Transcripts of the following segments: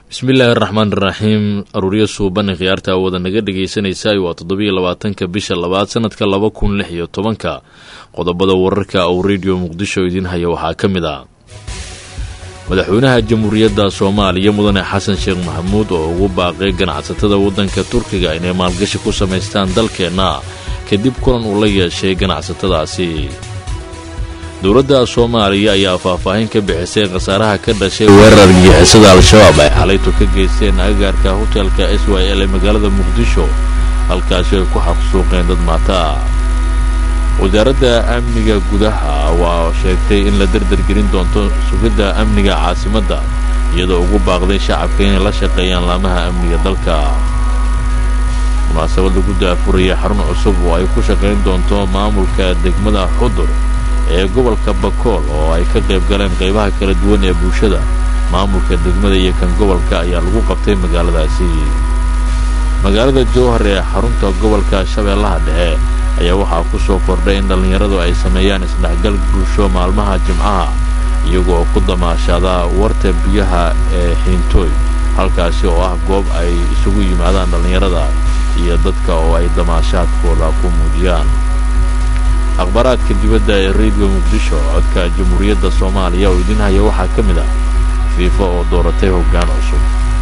bismillaahi araxmaan iraxiim aruuryo suuban khiyaarta awooda naga dhegaysanaysaay waa toddobiyo labaatanka bisha labaad sanadka laba kun lix iyo tobanka qodobada wararka uu rediyo muqdisho idiin haya waxaa ka mid ah madaxweynaha jamhuuriyadda soomaaliya mudane xasan sheekh maxamuud oo ugu baaqay ganacsatada waddanka turkiga inay maalgashi ku samaystaan dalkeenna kadib kulan uu la yeeshay ganacsatadaasi dowladda soomaaliya ayaa faahfaahin ka bixisay khasaaraha ka dhashay weerar gixisada al-shabaab ay xalaytu ka geysteen agagaarka hotelka s y l ee magaalada muqdisho halkaasi ay ku xaqsuuqeen dad maata ah wasaaradda amniga gudaha waa sheegtay in la dardargelin doonto sugidda amniga caasimadda iyadoo ugu baaqday shacabka inay la shaqeeyaan laamaha amniga dalka munaasabad lagu daafuraya xarun cusub oo ay ku shaqayn doonto maamulka degmada xudur ee gobolka bakool oo ay ka qayb galeen qaybaha kala duwan ee bulshada maamulka degmada iyo kan gobolka ayaa lagu qabtay magaaladaasi magaalada jowhar ee xarunta gobolka shabeellaha dhexe ayaa waxaa ku soo kordhay in dhallinyaradu ay sameeyaan isdhexgal bulsho maalmaha jimcaha iyagoo ku damaashaada warta biyaha ee xiintooy halkaasi oo ah goob ay isugu yimaadaan dhallinyarada iyo dadka oo ay damaashaadkooda ku muujiyaan akhbaaraadka dibadda ee rediyo muqdisho codka jamhuuriyadda soomaaliya oo idiin haya waxaa ka mid ah fiifa oo dooratay hoggaan cusub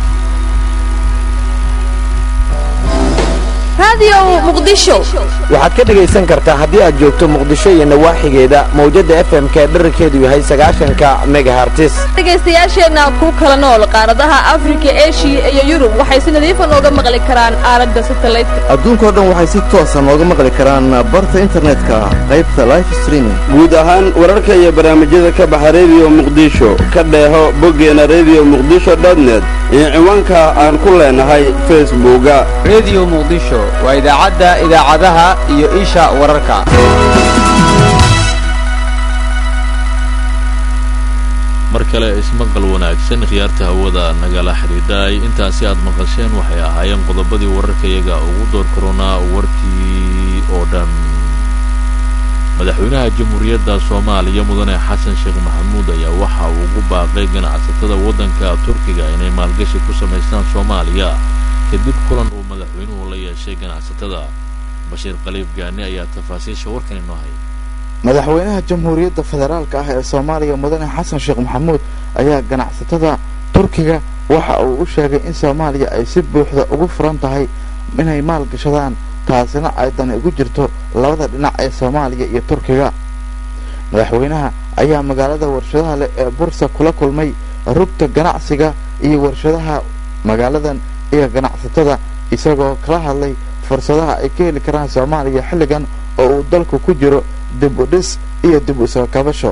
waxaad ka dhegaysan kartaa haddii aad joogto muqdisho iyo nawaaxigeeda mawjadda f m k dherarkeedu yahay sagaashanka megahartis dhegaystayaasheenna ku kala nool qaaradaha afrika eshiya iyo yurub waxay si nadiifa nooga maqli karaan aalada satalaydka adduunkao dhan waxay si toosa nooga maqli karaan barta internetka qaybta life streaming guud ahaan wararka iyo barnaamijyada ka baxa rediyo muqdisho ka dheeho boggeena rediyo muqdisho dotnet iyo ciwaanka aan ku leenahay facebooka rediyo muqdisho waa idaacadda idaacadaha iyo isha wararka mar kale ismaqal wanaagsan khiyaarta hawada nagala xidhiidhay intaasi aad maqasheen waxay ahaayeen qodobadii wararkayaga ugu door koronaa warkii oo dhan madaxweynaha jamhuuriyadda soomaaliya mudane xasan sheekh maxamuud ayaa waxa uu ugu baaqay ganacsatada waddanka turkiga inay maalgashi ku samaystaan soomaaliya kadib kulan uu madaxweynuhu la yeeshay ganacsatada bashiir qaliib gaani ayaa tafaasiisha warkan inoo haya madaxweynaha jamhuuriyadda federaalka ah ee soomaaliya mudane xasan sheekh maxamuud ayaa ganacsatada turkiga waxa uu u sheegay in soomaaliya ay si buuxda ugu furan tahay inay maal gashadaan taasina ay dani ugu jirto labada dhinac ee soomaaliya iyo turkiga madaxweynaha ayaa magaalada warshadaha leh ee bursa kula kulmay rugta ganacsiga iyo warshadaha magaaladan iyo ganacsatada isagoo kala hadlay fursadaha ay ka heli karaan soomaaliya xilligan oo uu dalku ku jiro dib u dhis iyo dib u soo kabasho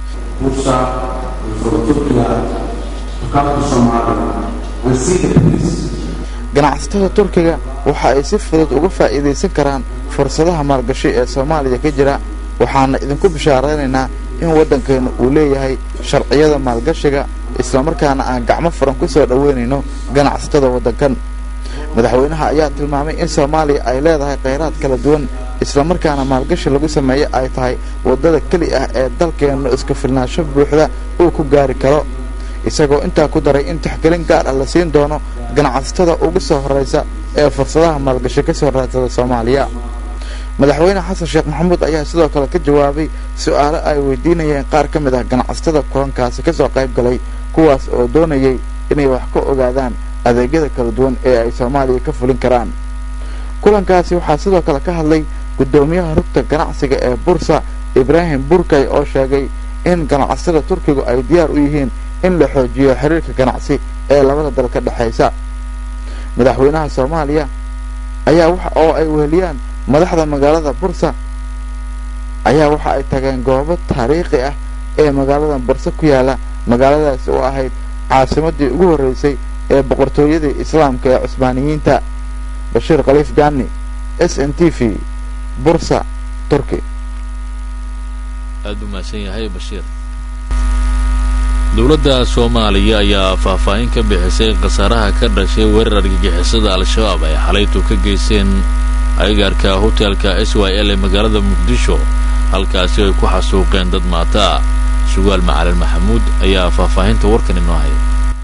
ganacsatada turkiga waxa ay si fudud uga faa'iidaysan karaan fursadaha maalgashi ee soomaaliya ka jira waxaana idinku bishaaraynaynaa in waddankeennu uu leeyahay sharciyada maalgashiga islamarkaana aan gacmo furan ku soo dhoweynayno ganacsatada waddankan madaxweynaha ayaa tilmaamay in soomaaliya ay leedahay khayraad kala duwan islamarkaana maalgashi lagu sameeye ay tahay waddada keli ah ee dalkeennu iska filnaansho buuxda uu ku gaari karo isagoo intaa ku daray in tixgelin gaar ah la siin doono ganacsatada ugu soo horraysa ee fursadaha maalgashi ka soo raadsada soomaaliya madaxweyne xasan sheekh maxamuud ayaa sidoo kale ka jawaabay su-aalo ay weydiinayeen qaar ka mid ah ganacsatada kulankaasi ka soo qayb galay kuwaas oo doonayay inay wax ka ogaadaan adeegyada kala duwan ee ay soomaaliya ka fulin karaan kulankaasi waxaa sidoo kale ka hadlay guddoomiyaha rugta ganacsiga ee bursa ibraahim burkay oo sheegay in ganacsatada turkigu ay diyaar u yihiin in la xoojiyo xiriirka ganacsi ee labada dal ka dhexaysa madaxweynaha soomaaliya ayaa wax oo ay weheliyaan madaxda magaalada bursa ayaa waxa ay tageen goobo taariikhi ah ee magaalada bursa ku yaala magaaladaasi oo ahayd caasimadii ugu horreysay ee boqortooyadii islaamka ee cusbaaniyiinta bashiir khaliif gaani s n t v bursa turki aada u mahadsan yahay bashiir dowladda soomaaliya ayaa faahfaahin ka bixisay khasaaraha ka dhashay weerar argagixisada al-shabaab ay xalaytu ka geysteen agagaarka hotelka s y l ee magaalada muqdisho halkaasi ay ku xasuuqeen dad maata sugaal macalin maxamuud ayaa faahfaahinta warkan inoo haya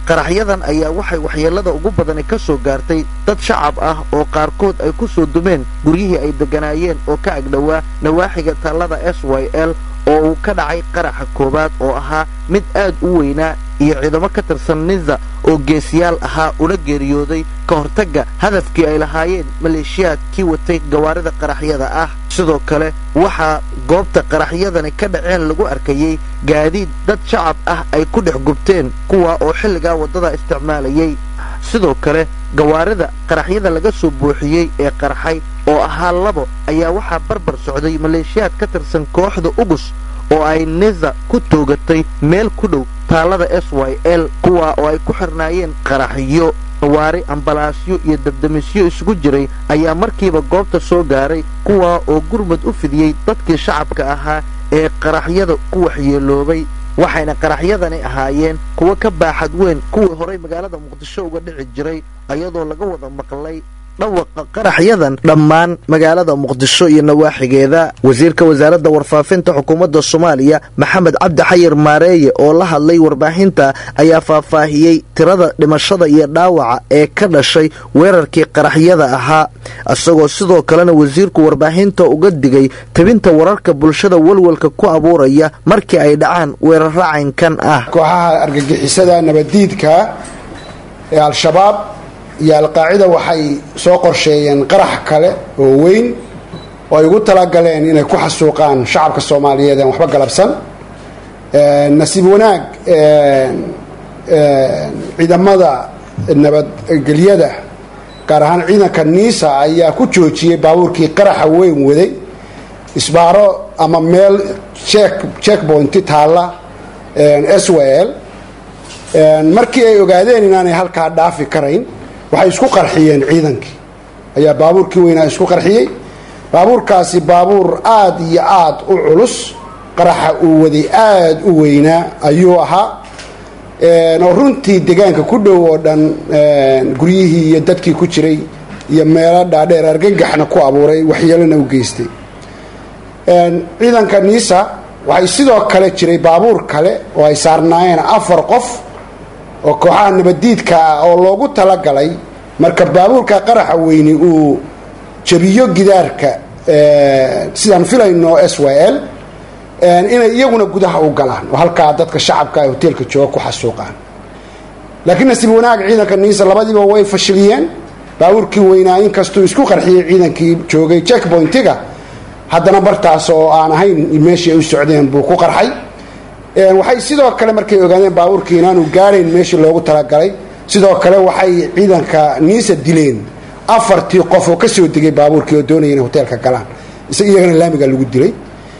qaraxyadan ayaa waxay waxyeellada ugu badani ka soo gaartay dad shacab ah oo qaarkood ay ku soo dumeen guryihii ay degganaayeen oo ka agdhowaa nawaaxiga taallada s y l oo uu ka dhacay qaraxa koowaad oo ahaa mid aad u weynaa iyo ciidamo ka tirsan ninza oo geesiyaal ahaa una geeriyooday ka hortagga hadafkii ay lahaayeen maleeshiyaadkii watay gawaarida qaraxyada ah sidoo kale waxaa goobta qaraxyadani ka dhaceen lagu arkayey gaadiid dad shacab ah ay ku dhex gubteen kuwa oo xilligaa waddada isticmaalayay sidoo kale gawaarida qaraxyada laga soo buuxiyey ee qarxay oo ahaa labo ayaa waxaa barbar socday maleeshiyaad ka tirsan kooxda ugus oo ay niza ku toogatay meel ku dhow taallada s y l kuwa oo ay ku xirnaayeen qaraxyo gawaari ambalaasyo iyo dabdamisyo isugu jiray ayaa markiiba goobta soo gaaray kuwa oo gurmud u fidiyey dadkii shacabka ahaa ee qaraxyada ku waxyeeloobay waxayna qaraxyadani ahaayeen kuwo ka baaxad weyn kuwii horay magaalada muqdisho uga dhici jiray ayadoo laga wada maqlay dhawaqa qaraxyadan dhammaan magaalada muqdisho iyo nawaaxigeeda wasiirka wasaaradda warfaafinta xukuumadda soomaaliya maxamed cabdi xayir maareeye oo la hadlay warbaahinta ayaa faahfaahiyey tirada dhimashada iyo dhaawaca ee ka dhashay weerarkii qaraxyada ahaa isagoo sidoo kalena wasiirku warbaahinta uga digay tebinta wararka bulshada walwalka ku abuuraya markii ay dhacaan weeraro caynkan ah kooxaha argagixisada nabaddiidka ee al-shabaab iyo alqaacida waxay soo qorsheeyeen qarax kale oo weyn oo ay ugu talagaleen inay ku xasuuqaan shacabka soomaaliyeed aan waxba galabsan nasiib wanaag ciidamada nabadgelyada gaar ahaan ciidanka niisa ayaa ku joojiyey baabuurkii qaraxa weyn waday isbaaro ama meel checkpointi taalla s w l markii ay ogaadeen inaanay halkaa dhaafi karayn waxay isku qarxiyeen ciidankii ayaa baabuurkii weynaa isku qarxiyey baabuurkaasi baabuur aada iyo aada u culus qaraxa uu waday aada u weynaa ayuu ahaa oo runtii degaanka ku dhow oo dhan guryihii iyo dadkii ku jiray iyo meelo dhaadheer argagaxna ku abuuray waxyeelona u geystay ciidanka niisa waxay sidoo kale jiray baabuur kale oo ay saarnaayeen afar qof oo kooxaha nabaddiidka ah oo loogu talagalay marka baabuurka qaraxa weyni uu jabiyo gidaarka sidaan filayno s y l inay iyaguna gudaha u galaan oo halkaa dadka shacabka ee hoteelka jooga ku xasuuqaan laakiin nasiib wanaag ciidanka niisa labadiiba way fashiliyeen baabuurkii weynaa inkastuu isku qarxiyey ciidankii joogay checkpointiga haddana bartaas oo aan ahayn meeshii ay u socdeen buu ku qarxay waxay sidoo kale markay ogaadeen baabuurkii inaanu gaarayn meeshii loogu talagalay sidoo kale waxay ciidanka niisa dileen afartii qof oo ka soo degay baabuurkii oo doonaya inay hoteelka galaan iyagana laamiga lagu dilay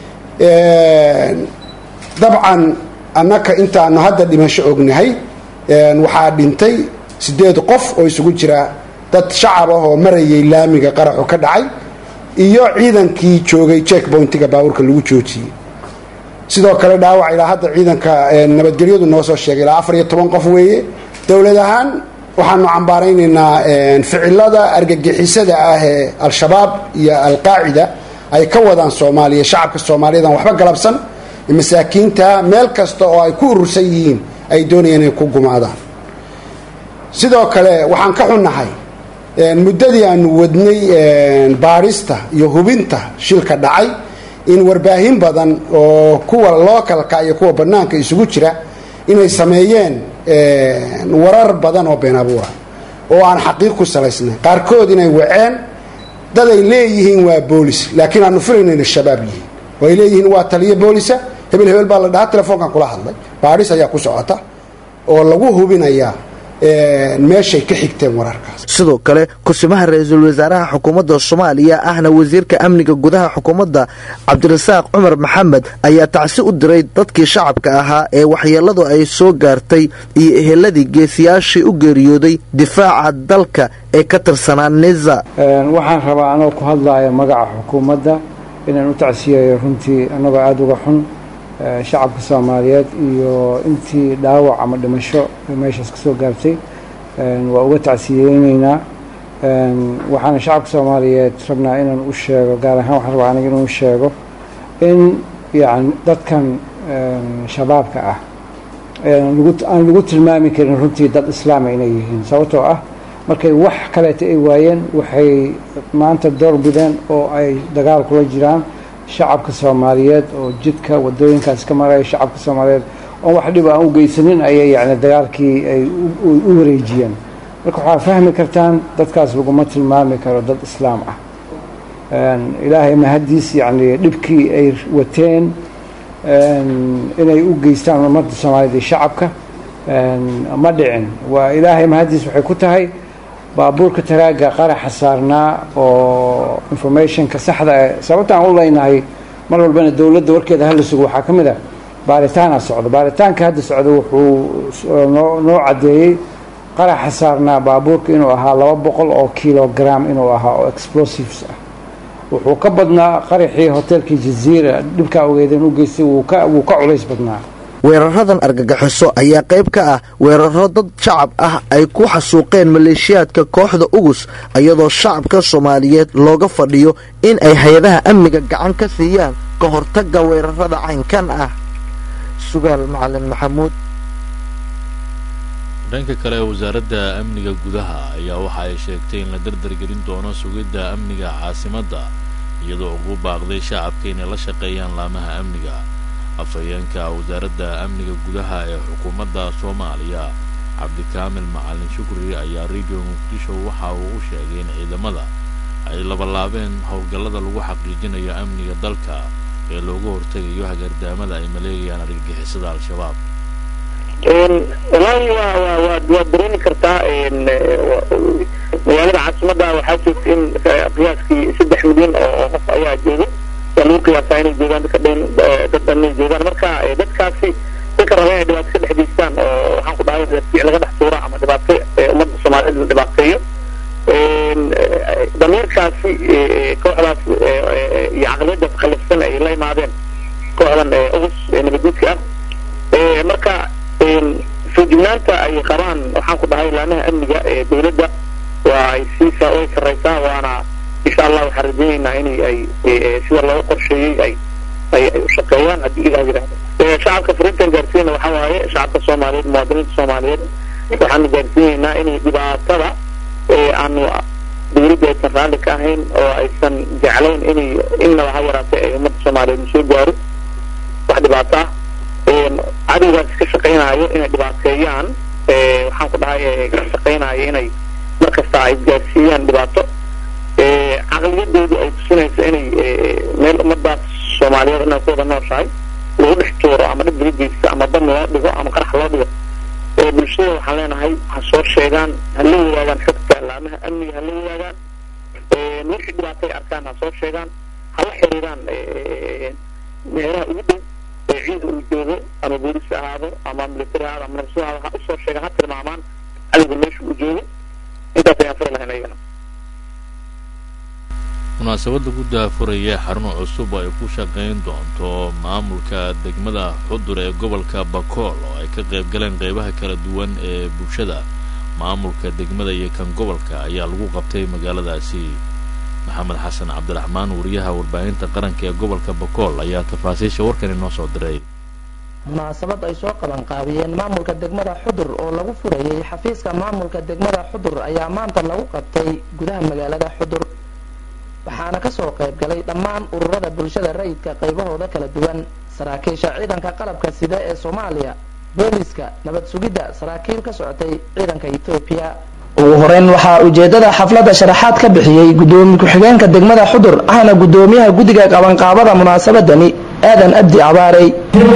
dabcan annaka intaanu hadda dhimasho ognahay waxaa dhintay sideed qof oo isugu jira dad shacab ah oo marayay laamiga qaraxu ka dhacay iyo ciidankii joogay checkpointiga baabuurka lagu joojiyey sidoo kale dhaawac ilaa hadda ciidanka nabadgelyadu noo soo sheegay ilaa afar iyo toban qof weeye dowlad ahaan waxaanu cambaaraynaynaa ficilada argagixisada ah ee al-shabaab iyo alqaacida ay ka wadaan soomaaliya shacabka soomaaliyeed aan waxba galabsan masaakiinta meel kasta oo ay ku urursan yihiin ay doonayeen inay ku gumaadaan sidoo kale waxaan ka xunnahay muddadii aanu wadnay baarista iyo hubinta shilka dhacay in warbaahin badan oo kuwa lookalka iyo kuwa bannaanka isugu jira inay sameeyeen warar badan oo been abuura oo aan xaqiiq ku salaysnayn qaarkood inay waceen dad ay leeyihiin waa boolis laakiin aanu filayno inay shabaab yihiin oo ay leeyihiin waa taliyo boolisa hebel hebel baa la dhahaa telefoonkan kula hadlay baadhis ayaa ku socota oo lagu hubinayaa meeshay ka xigteen wararkaas sidoo kale kusimaha ra-iisul wasaaraha xukuumadda soomaaliya ahna wasiirka amniga gudaha xukuumadda cabdirasaaq cumar maxamed ayaa tacsi u diray dadkii shacabka ahaa ee waxyeelladu ay soo gaartay iyo eheladii geesiyaashii u geeriyooday difaaca dalka ee ka tirsanaa niza waxaan rabaa anoo ku hadlaaya magaca xukuumadda inaan u tacsiyayo runtii annagoo aada uga xun shacabka soomaaliyeed iyo intii dhaawac ama dhimasho meeshaas ka soo gaartay waa uga tacsiyeyneynaa waxaana shacabka soomaaliyeed rabnaa inaan u sheego gaar ahaan waxaan rabaa aniga inuu sheego in yani dadkan shabaabka ah aan lagu tilmaami karin runtii dad islaama inay yihiin sababtoo ah markay wax kaleeta ay waayeen waxay maanta door bideen oo ay dagaal kula jiraan shacabka soomaaliyeed oo jidka wadooyinkaas ka maraya shacabka soomaaliyeed oon wax dhib aan u geysanin ayay yani dagaalkii ay u wareejiyeen marka waxaa fahmi kartaan dadkaas laguma tilmaami karo dad islaam ah ilaahay mahadiis yani dhibkii ay wateen inay u geystaan ummadda soomaaliyeed iyo shacabka ma dhicin waa ilaahay mahadiis waxay ku tahay baabuurka taraaga qaraxa saarnaa oo informationka saxda ah sababta aan u leynahay mar walbana dowladda warkeeda hala sugo waxaa ka mid ah baaritaana socdo baaritaanka hadda socda wuxuu noo noo caddeeyey qaraxa saarnaa baabuurka inuu ahaa laba boqol oo kilogram inuu ahaa oo explosives ah wuxuu ka badnaa qaraxii hotelkii jaziira dhibkaa ogeedeen u geystay wuu ka wuu ka culays badnaa weeraradan argagaxiso ayaa qayb ka ah weeraro dad shacab ah ay ku xasuuqeen maleeshiyaadka kooxda ugus iyadoo shacabka soomaaliyeed looga fadhiyo in ay hay-adaha amniga gacan ka siiyaan ka hortagga weerarada caynkan ah sugaal macalin maxamuud dhanka kale wasaaradda amniga gudaha ayaa waxa ay sheegtay in la dardargelin doono sugidda amniga caasimadda iyadoo ugu baaqday shacabka inay la shaqeeyaan laamaha amniga afhayeenka wasaaradda amniga gudaha ee xukuumadda soomaaliya cabdikaamil macalin shukri ayaa radio muqdisho waxa uu u sheegay in ciidamada ay labalaabeen howlgallada lagu xaqiijinayo amniga dalka ee looga hortegayo hagardaamada ay maleegayaan argagixisada al-shabaab wallaahi waa waa waa waad dareemi kartaa magaalada caasimadda waxaa joogta in qiyaaskii saddex milyan oo qof ayaa jooga waa lagu qiyaasaa inay joogaan dadka dhan dad dhanay joogaan marka dadkaasi dadka raba inay dhibaato ka dhex geystaan oo waxaan ku dhahay fiic laga dhex tuura ama dhibaato ummadda soomaaliyeed la dhibaateeyo damiirkaasi kooxdaas iyo caqliyadaas khalifsan ay la imaadeen kooxdan ugus nabadguudka ah marka feejignaanta ay qabaan waxaan ku dhahay laamaha amniga ee dowladda waa ay siisa way sarraysaa waana insha allah waxaan rajaynaynaa in ay sida looga qorsheeyey ay ay ay u shaqeeyaan haddii ilaah yidhaahdo shacabka fariintan gaarsiinayna waxaa waaye shacabka soomaaliyeed muwaadiniinta soomaaliyeed waxaanu gaarsiinaynaa inay dhibaatada aanu dowladda aysan raalli ka ahayn oo aysan jeclayn inay innaba ha yaraatee ay ummadda soomaaliyeed soo gaaro wax dhibaato ah cadowgaas ka shaqaynayo inay dhibaateeyaan waxaan ku dhahay ka shaqaynayo inay mar kasta ay gaarsiiyaan dhibaato caqliyadoodu ay tusinayso inay meel ummadaas soomaaliyeed inay ku wada nooshahay lagu dhex tuuro ama dhib laga geysto ama dam loo dhigo ama qarax loo dhigo bulshada waxaan leenahay ha soo sheegaan ha la wadaagaan xogta laamaha amniga ha la wadaagaan wixii dhibaatay arkaan ha soo sheegaan ha la xiriiraan meelaha ugu dhow ee ciida uu joogo ama boolis ahaado ama military ahaado ama nabsu ahaado ha usoo sheegaan ha tilmaamaan cadowga meesha uu joogo intaas ayaan fari lahayn ayagana munaasabad lagu daafuraya xarun cusub oo ay ku shaqayn doonto maamulka degmada xudur ee gobolka bakool oo ay ka qayb galeen qeybaha kala duwan ee bulshada maamulka degmada iyo kan gobolka ayaa lagu qabtay magaaladaasi maxamed xasan cabdiraxmaan wariyaha warbaahinta qaranka ee gobolka bakool ayaa tafaasiisha warkan inoo soo diray munaasabad ay soo qaban qaabiyeen maamulka degmada xudur oo lagu furayay xafiiska maamulka degmada xudur ayaa maanta lagu qabtay gudaha magaalada xudur waxaana kasoo qayb galay dhammaan ururada bulshada rayidka qaybahooda kala duwan saraakiisha ciidanka qalabka sida ee soomaaliya booliska nabad sugidda saraakiil ka socotay ciidanka etoobiya ugu horeyn waxaa ujeedada xafladda sharaxaad ka bixiyey gudoomiye ku-xigeenka degmada xudur ahna gudoomiyaha guddiga qabanqaabada munaasabadani aadan abdi abaarey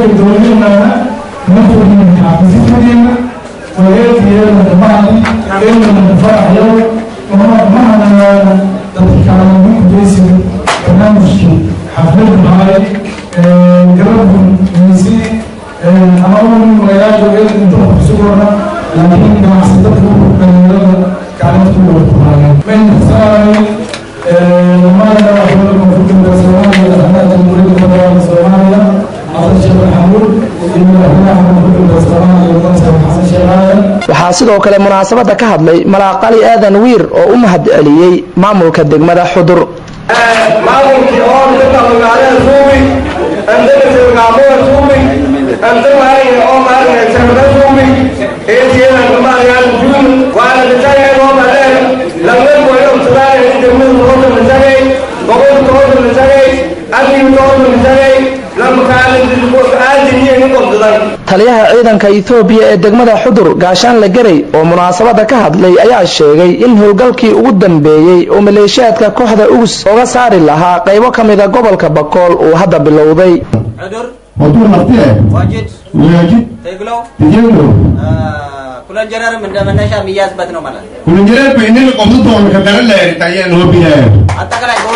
barnaamijkii xafladu mahay garabun mise ama unin magayaasha inta kusugona laakiin ganacsatada dhalinyarada gacanta ku wada kuhaayeen mayntasaay maayana waxwada koonfurta soomaaliya madaxweynaha jamhuuriyadda federaalka soomaaliya xasan sheekh maxamuud iyo madaxweynaha koonfurta soomaaliya madaxweyne xasan sheekh aadan waxaa sidoo kale munaasabadda ka hadlay malaaqali aadan wiir oo u mahad celiyey maamulka degmada xudur maamulkii oo dadka magaalada tuubi andagasa magaalada tuubi أنت مارين أو مارين سنبدأ إيتينا كمارين جون وعلى بتاعي أو مارين لم يكن يوم سلالة عند من الروض المزاري وقول الروض المزاري أبي الروض المزاري لما كان آدم ينقض ذلك taliyaha ciidanka etoobiya ee degmada xudur gaashaanle garay oo munaasabada ka hadlay ayaa sheegay in howlgalkii ugu dambeeyey oo maleeshiyaadka kooxda ugus oga saari lahaa qaybo ka mida gobolka bakool uu hadda bilowday ودور نطيه واجد ويجد تقلو تجيبه كل جرار من دم النشا مياز بدنو ملا كل جرير بإنني قمضته ومكبر الله يرتعيان هو بها حتى كلا يقول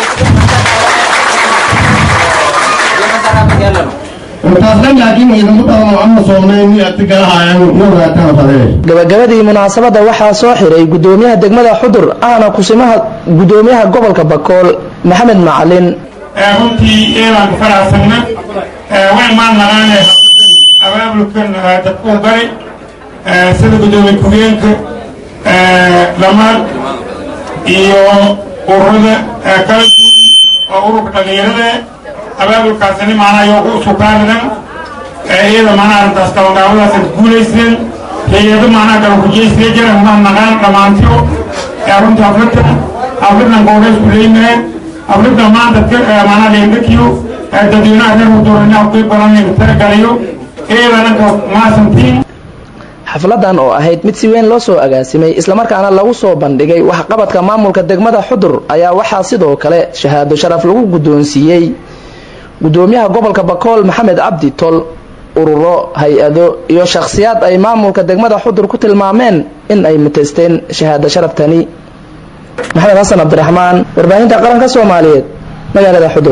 لما سرى مجالنا وتعلم لكن إذا مطلع محمد صلى الله عليه وسلم أتقلها يعني نور أتقلها gabagabadii munaasabada waxaa soo xiray gudoomiyaha degmada xudur ahna kusimaha gudoomiyaha gobolka bakool maxamed macalin runtii eebaan ku faraxsanna way maan naqaane abaabulkan dadkuu galay sida gudoomiye ku-geenka dhammaan iyo ururada kala duwan oo ururka dhalinyarada abaabulkaasini maanaa yoo u sukaaridan iyada maanaa arrintaas kabangaabadaas ad guulayseen hay-ado maanaa kala kujeysaya jira maan naqaan dhammaantiyo runtii afrika afrikan gooreysku leeyimahe afrika maanta maanaa leendhakiyo dadweynaha reer muduurina ku badan taragalayo iyadana maasantiin xafladan oo ahayd mid si weyn loo soo agaasimay islamarkaana lagu soo bandhigay waxqabadka maamulka degmada xudur ayaa waxaa sidoo kale shahaado sharaf lagu guddoonsiiyey gudoomiyaha gobolka bakool maxamed cabdi tol ururo hay-ado iyo shakhsiyaad ay maamulka degmada xudur ku tilmaameen in ay mutaysteen shahaado sharaftani maxamed xasan cabdiraxmaan warbaahinta qaranka soomaaliyeed magaalada xudur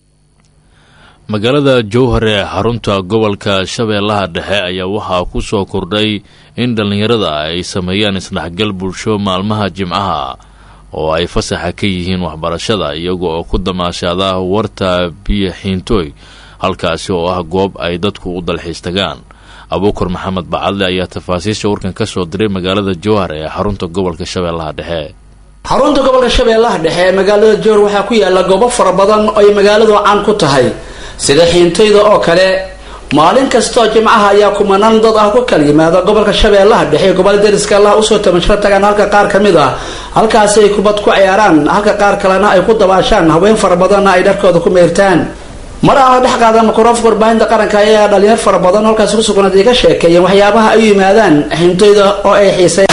magaalada jowhar ee xarunta gobolka shabeellaha dhexe ayaa waxaa ku soo kordhay in dhallinyarada ay sameeyaan isdhexgal bulsho maalmaha jimcaha oo ay fasaxa ka yihiin waxbarashada iyaga oo ku damaashaada warta biyo xiintooy halkaasi oo ah goob ay dadku u dalxiis tagaan abuukar maxamed bacadle ayaa tafaasiisha warkan ka soo diray magaalada jowhar ee xarunta gobolka shabeellaha dhexe xarunta gobolka shabeellaha dhexe ee magaalada jowhar waxaa ku yaala goobo fara badan oo ay magaaladu caan ku tahay sida xiintayda oo kale maalin kastoo jimcaha ayaa kumanaan dad ah ku kala yimaada gobolka shabeellaha dhexe ee gobolada deriska allah usoo tabashro tagaan halka qaar ka mid ah halkaasi ay kubad ku ciyaaraan halka qaar kalena ay ku dabaashaan haween fara badanna ay dharkooda ku meyrtaan mar aan la dhex qaadan mikrofoonka warbaahinta qaranka ayaa dhalinyar fara badan halkaasi kusugnaaday ka sheekeeyeen waxyaabaha ay u yimaadaan xiintayda oo ay xiiseen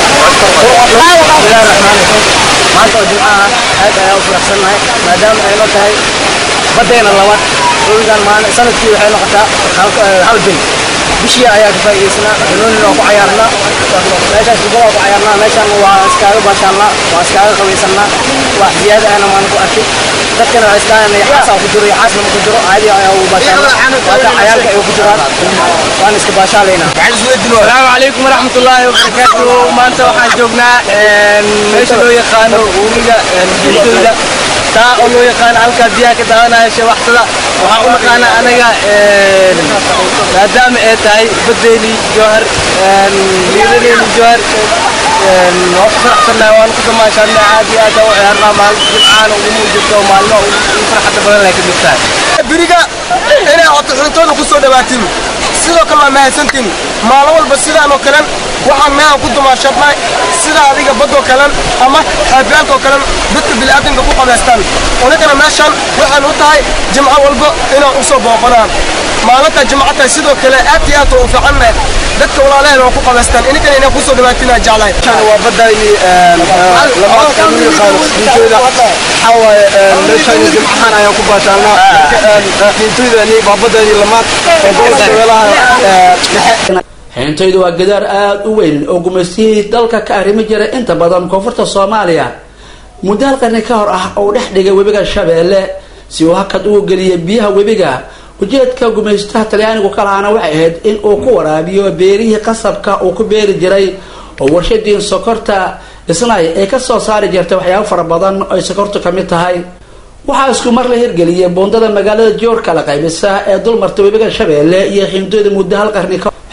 maanta oo jimcaha aad ayaa u faraxsannahay maadaama ay noo tahay baddeena labaad owigan maalin sanadkii waxay noqotaa hal bil bishii ayaa ka faa'iidaysanaa banooni waan ku cayaarnaa meeshaas kubada waan ku cayaarnaa meeshaan waa iskaaga baashaannaa waa iskaaga qabaysannaa wax ziyaada ahna maan ku arkay dadkana waa iskaaga yaxaasaa ku jiro yaxaasna ma ku jiro caadi ayaa ugu baashaannaa waata cayaalka ay ku jiraan waan iska baashaalaynaa السلام عليكم ورحمة الله وبركاته ما أنت waxaan joognaa meesha loo yaqaano webiga jidooda taa oo loo yaqaano halkaa biyaha ka daawanaya shabaxtada waxaan u naqaanaa anaga maadaama ay tahay badeeni jowhar liidadeeni jowhar waan ku faraxsannahay waan ku damaashaadnay aad iyo aad u ciyaarnaa maalin jimcaana ugu muujirto maalmo ugu farxadda badan ay ka mid tahay biriga inay codxuntooda ku soo dhawaatiin sidoo kale waa mahadsantiin maalin walba sidaan oo kalen waxaan meehan ku dumaashadnay sida adiga badoo kalen ama xaafiyaalkoo kalen dadka bini'aadamka ku qabaystaan unakana meeshan waxaan u tahay jimco walba inaan u soo booqanaan maalinta jimcata sidoo kale aad iyo aad u fiicanna dadka walaalaheen waa ku qabaystaan ininkana inaan kusoo dhawaatinaa jeclahay waa badayni lamaadka lagu yaqaano xiintooyda waxaa waaye meeshani jimcahan ayaan ku baashaalnaa xiintooydani waa badayni lamaad ee gobolka shabeelaha dhexe xiintaydu waa gadaar aada u weyn oo gumaystihii dalka ka arrimi jiray inta badan koonfurta soomaaliya muddo hal qarni ka hor ah oo dhex dhigay webiga shabeelle si uu hakad ugu geliyay biyaha webiga ujeedka gumaystaha talyaanigu ka lahaana waxay ahayd in uu ku waraabiyo beerihii qasabka uu ku beeri jiray oo warshadiin sokorta isnay ay kasoo saari jirtay waxyaabo fara badan oo ay sokortu ka mid tahay waxaa isku mar la hirgeliyay boondada magaalada joor kala qaybisa ee dulmarta webiga shabeelle iyo xiimdooda muddo hal qarni ka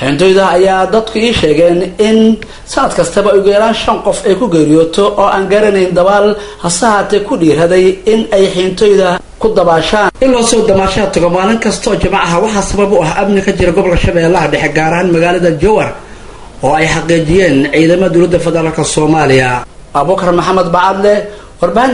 xiintoyda ayaa dadku ii sheegeen in sanad kastaba ugu yaraan shan qof ay ku geeriyooto oo aan garanayn dabaal hase haatee ku dhiiraday in ay xiintoyda ku dabaashaan in loo soo damaashaa tago maalin kastaoo jimcaha waxaa sabab u ah amni ka jira gobolka shabeellaha dhexe gaar ahaan magaalada jowar oo ay xaqiijiyeen ciidamada dowladda federaalka soomaaliya abubakar maxamed bacadle warbaahinta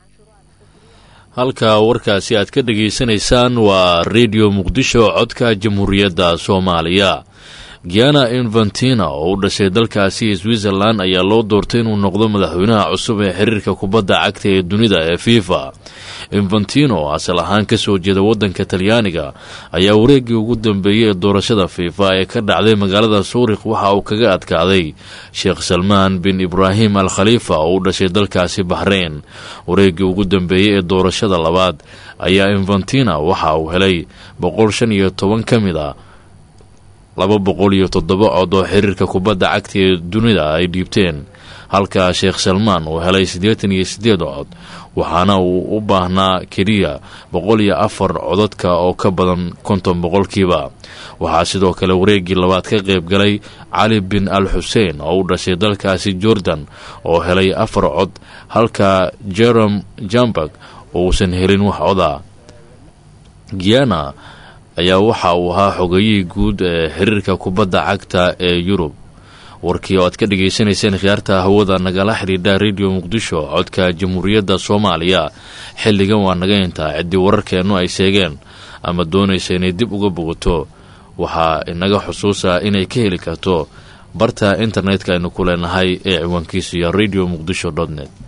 halka warkaasi aad ka dhageysanaysaan waa redio muqdisho codka jamhuuriyadda soomaaliya giana infantina oo u dhashay dalkaasi switzerland ayaa loo doortay inuu noqdo madaxweynaha cusub ee xiriirka kubadda cagta ee dunida ee fifa infantino oo asal ahaan kasoo jeeda wadanka talyaaniga ayaa wareegii ugu dambeeyey ee doorashada fifa ee ka dhacday magaalada suurik waxa uu kaga adkaaday sheekh salmaan bin ibraahim al khaliifa oo u dhashay dalkaasi baxreyn wareegii ugu dambeeyey ee doorashada labaad ayaa infantina waxa uu helay boqol shan iyo toban ka mid a laba boqol iyo toddoba cod oo xiriirka kubadda cagta ee dunida ay dhiibteen halka sheekh salmaan uu helay siddeetan iyo siddeed cod waxaana uu u baahnaa keliya boqol iyo afar codadka oo ka badan konton boqolkiiba waxaa sidoo kale wareegii labaad ka qayb galay cali bin al xuseen oo u dhashay dalkaasi jordan oo helay afar cod halka jerome jambak uusan helin wax coda giana ayaa waxa uu ahaa xogayihii guud ee xiriirka kubadda cagta ee yurub warkii oo aad ka dhagaysanayseen khiyaarta hawada nagala xidhiidha redio muqdisho codka jamhuuriyadda soomaaliya xilligan waa naga intaa ciddii wararkeennu ay sheegeen ama doonaysa inay dib uga bogato waxaa inaga xusuusa inay ka heli karto barta internetka aynu ku leenahay ee ciwaankiisu iyo radio muqdisho dot net